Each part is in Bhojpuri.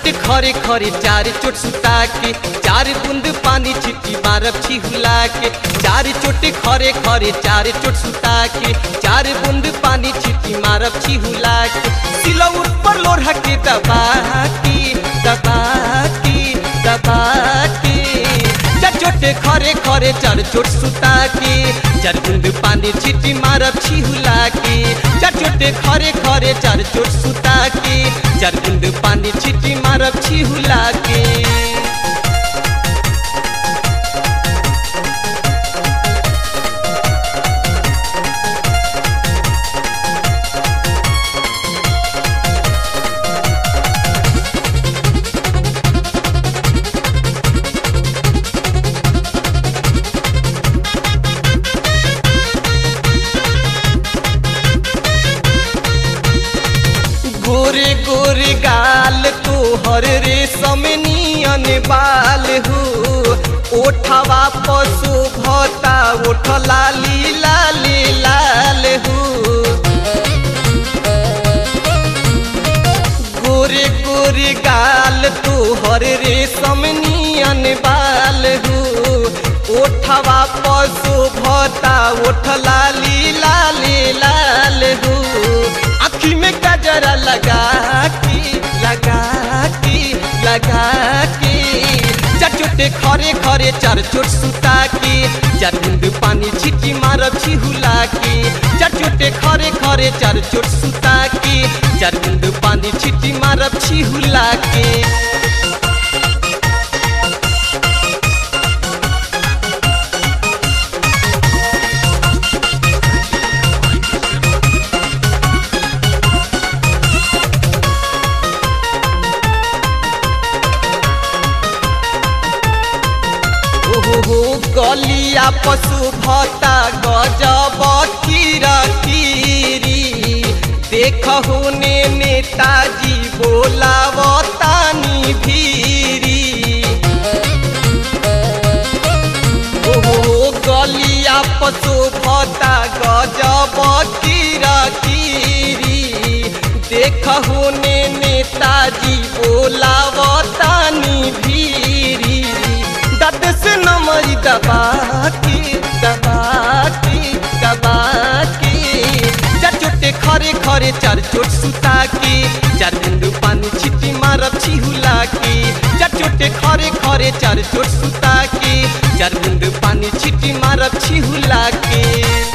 चोट खरे खरे चार चोट सुता के चार बूंद पानी छिटी मारब छिहुला के चार चोट खरे खरे चार चोट सुता के चार बूंद पानी छिटी मारब छिहुला के सिलौट पर लोढ़ा के दबा के दबा के दबा के चार चोटे खरे खरे चार चोट सुता के चार बूंद पानी छिटी मारब छिहुला के चार चोटे खरे खरे चार चोट सुता के चार बूंद पानी छिटी मारब छिहुला के गोरे गोरे गाल तोहर रे समनियन बाल हो ओठवा पशु भता ओठ लाली लाली लाल हो गोरे गोरे गाल तोहर रे समनियन बाल हो ओठवा पशु भता ओठ लाली लाली लाल हो आँखी में गजरा लगा के लगा के लगा के चार चोटे खरे खरे चार चोट सुता के चार बूंद पानी छिटी मारब छिहुला के चार चोटे खरे खरे चार चोट सुता के चार बूंद पानी छिटी मारब छिहुला के ओहो गलिया पशु भता गजब कीरा कीरी देख होने नेताजी बोलावतानी भीरी ओहो गलिया पशु भता गजब कीरा कीरी देख होने नेताजी बोलावतानी भीरी दत से नमरी दबा के दबा के दबा के चार चोटे खरे खरे चार चोट सुता के चार बिंदु पानी छिटी मारब छिहुला के चार चोटे खरे खरे चार चोट सुता के चार बिंदु पानी छिटी मारब छिहुला के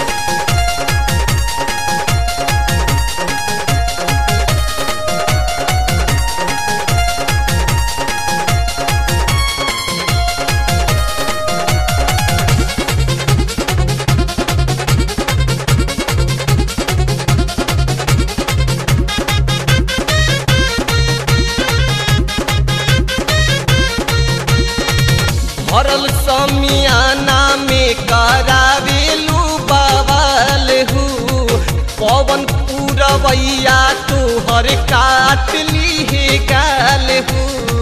भरल समियाना में करावेलू बवाल हु पवन पूरवैया तोहर काट ली हे गाल हु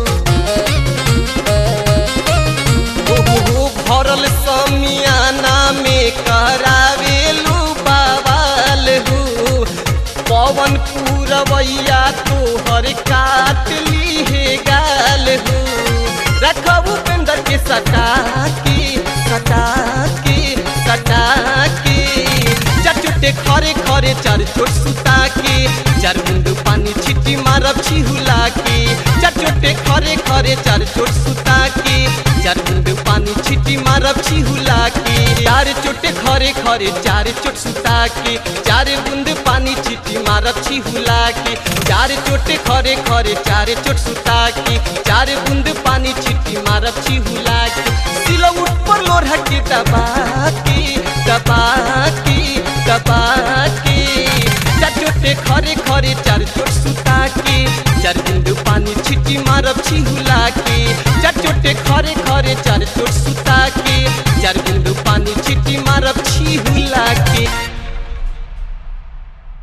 ओहो भरल समियाना में करावेलू बवाल हु पवन पूरवैया तोहर काट ली हे गाल हु रखबू पेंदर के सटा के सटा के सटा के चार चोटे खरे खरे चार चोट सुता के चार बिंदु पानी छिटी मारब छिहुला के चार चोटे खरे खरे चार चोट सुता के चार बिंदु पानी छिटी मारब छिहुला के चार चोटे खरे खरे चार चोट सुता के चार बूंद पानी छिटी मारब छिहुला के चार चोटे खरे खरे चार चोट सुता के चार बूंद पानी छिटी मारब छिहुला के सिलौट पर लोढ़ा के दबा के दबा के दबा के चार चोटे खरे खरे चार चोट सुता के चार बिंदु पानी छिटी मारब छिहुला के चार चोटे खरे खरे चार चोट सुता के चार बिंदु पानी छिटी मारब छिहुला